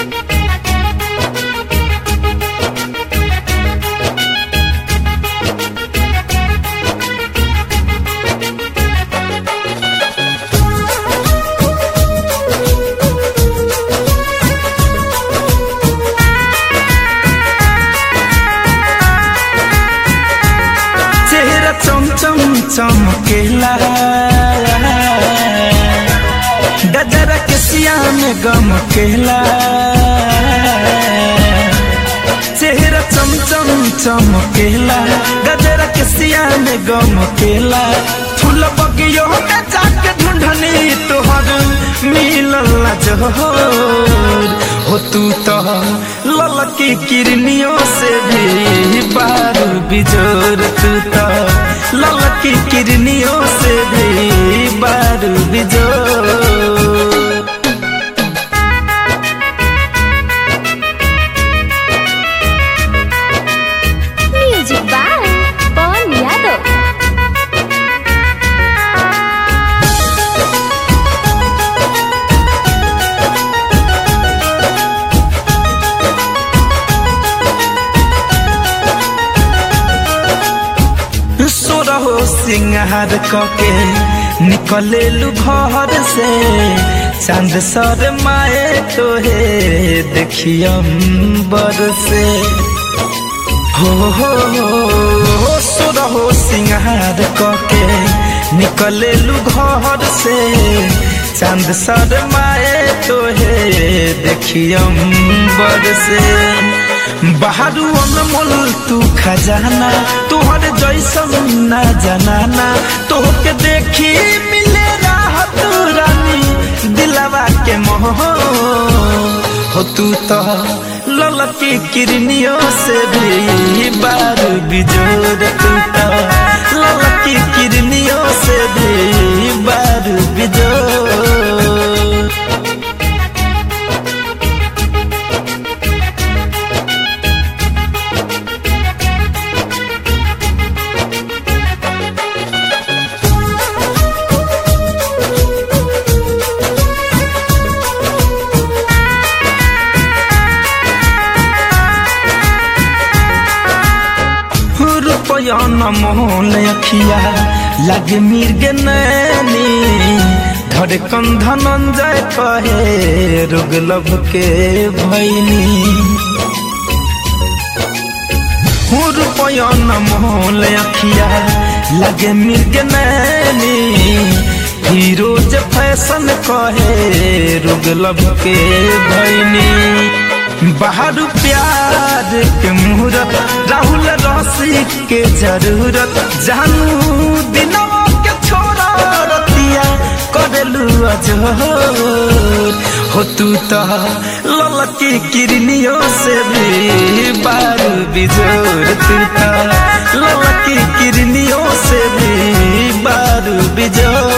चेहरा चम चम चमकेला गजरा के सिया में गम केला चेहरा चम चम चमकेला गजरा के सिया में गम केला फूल बगियो में जाके ढूंढनी तोहर मिलल ना जोहर हो तू तो ललकी किरनियों से भी बारू बिजोर तू तो ललकी किरनियों से भी बारू बिजोर म्यूजिक बाय पवन यादव सोरहो सिंगार कके निकले घर से चांद सर माए तोहे देखियम बर से हो हो हो सोरहो सिंगार कके निकले घर से चांद सर माए तोहे देखियम बर से बाहरू अनमोल तू खजाना तोहर जैसन ना जनाना तोहके देखी मिले राहत रानी दिलवा के मोह हो तू तो ललकी किरनियों से भी बारू बिजोर तू तो ललकी किरनियों से भी बारू बिजोर रुपया न मोहन अखिया लगे मिर्ग नैनी धड़कन धनंजय कहे रुग लब के भैनी रुपया न मोहन अखिया लगे मिर्ग नैनी फिरोज फैशन कहे रुग लब के भैनी बाहर प्यार के मुहूर्त राहुल रसी के जरूरत जानू दिनों के छोड़ा रतिया करेलू अजोर हो तू तो ललकी किरनियों से भी बारू बिजोर तू तो ललकी किरनियों से भी बारू बिजोर